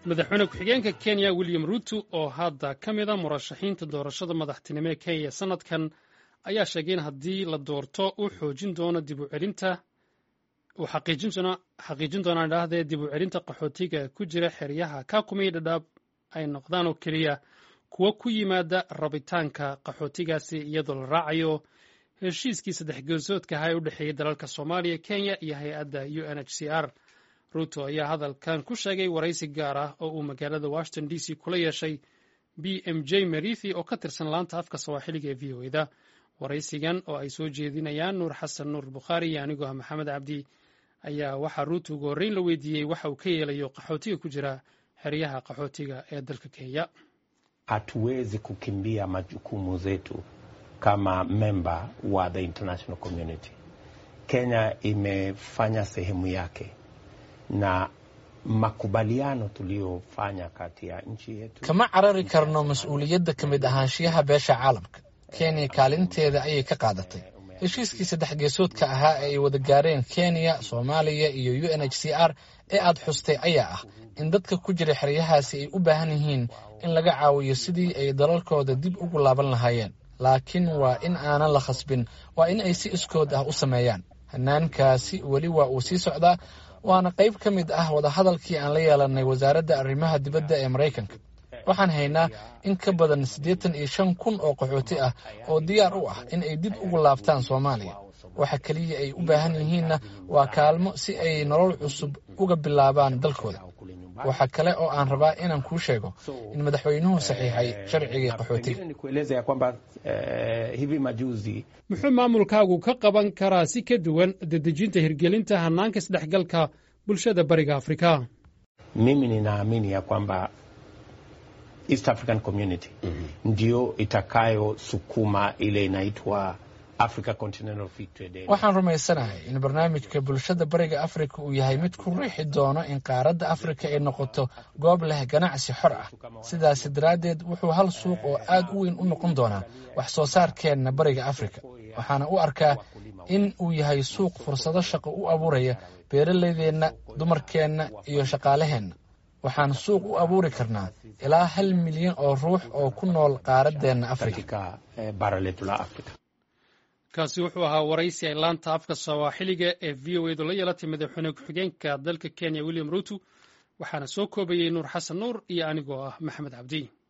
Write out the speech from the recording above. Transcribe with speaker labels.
Speaker 1: madaxweyne ku-xigeenka kenya william ruto oo hadda ka mid a murashaxiinta doorashada madaxtinimo ee kenya sanadkan ayaa sheegay in haddii la doorto uu xoojin doono dib u celinta uu xaqiijin doonaa idhaahdee dib u celinta qaxootiga ku jira xeryaha kakumii dhadhaab ay noqdaan oo keliya kuwo ku yimaada rabitaanka qaxootigaasi iyadoo la raacayo heshiiskii saddex geesoodka ahaa ee u dhexeeyey dalalka soomaaliya kenya iyo hay-adda u n h c r ruto ayaa hadalkan ku sheegay waraysi gaar ah oo uu magaalada washington d c kula yeeshay b m j merithi oo ka tirsan laanta afka sawaaxiliga ee v o eda waraysigan oo ay soo jeedinayaan nuur xasan nuur bukhaari iyo anigoo ah maxamed cabdi ayaa waxaa ruuto ugu horreyn la weydiiyey waxa uu ka yeelayo qaxootiga ku jira xeryaha qaxootiga ee dalka kenya
Speaker 2: hatuwezi kukimbia majukumu zetu kama memba wa the international community. Kenya imefanya sehemu yake na makubaliano tuliyofanya kati ya nchi yetu.
Speaker 3: kama carari karno mas-uuliyadda ka mid ahaanshiyaha beesha caalamka kenya kaalinteeda ayay ka qaadatay heshiiskii saddex geesoodka ahaa ee ay wada gaareen kenya soomaaliya iyo u n h c r ee aad xustay ayaa ah in dadka ku jira xeryahaasi ay u baahan yihiin in laga caawiyo sidii ay dalalkooda dib ugu laaban lahaayeen laakiin waa in aanan la khasbin waa in ay si iskood ah u sameeyaan hanaankaasi weli waa uu sii socdaa waana qayb ka mid ah wadahadalkii aan la yeelanay wasaaradda arrimaha dibadda ee maraykanka waxaan haynaa in ka badan siddeetan iyo shan kun oo qaxooti ah oo diyaar u ah in ay dib ugu laabtaan soomaaliya waxa keliya ay u baahan yihiinna waa kaalmo si ay nolol cusub uga bilaabaan dalkooda waxa kale oo aan rabaa inaan kuu sheego in madaxweynuhu saxiixay sharcigii qaxootiga
Speaker 1: muxuu maamulkaagu ka qaban karaa si ka duwan dedejinta hirgelinta hanaanka isdhexgalka bulshada bariga afrika
Speaker 2: Mimi ninaamini ya kwamba East African Community ndio itakayosukuma ile inaitwa Africa Continental Free Trade Area.
Speaker 3: waxaan rumaysanahay in barnaamijka bulshada bariga afrika uu yahay mid ku riixi doono in qaaradda afrika ay noqoto goob leh ganacsi xor ah sidaasi daraaddeed wuxuu hal suuq oo aad u weyn u noqon doonaa wax soo saarkeenna bariga afrika waxaana u arkaa in uu yahay suuq fursado shaqo u abuuraya beeralaydeenna dumarkeenna iyo shaqaalaheenna waxaan suuq u abuuri karnaa ilaa hal milyan oo ruux oo ku nool qaaraddeenna afrika
Speaker 2: katika eh, bara letu la Afrika.
Speaker 1: kaasi wuxuu ahaa waraysi ay laanta afka sawaaxiliga ee v o edu la yeelatay madaxweyne ku-xigeenka dalka kenya william ruto waxaana soo koobayey nuur xasan nuur iyo anigoo ah maxamed cabdi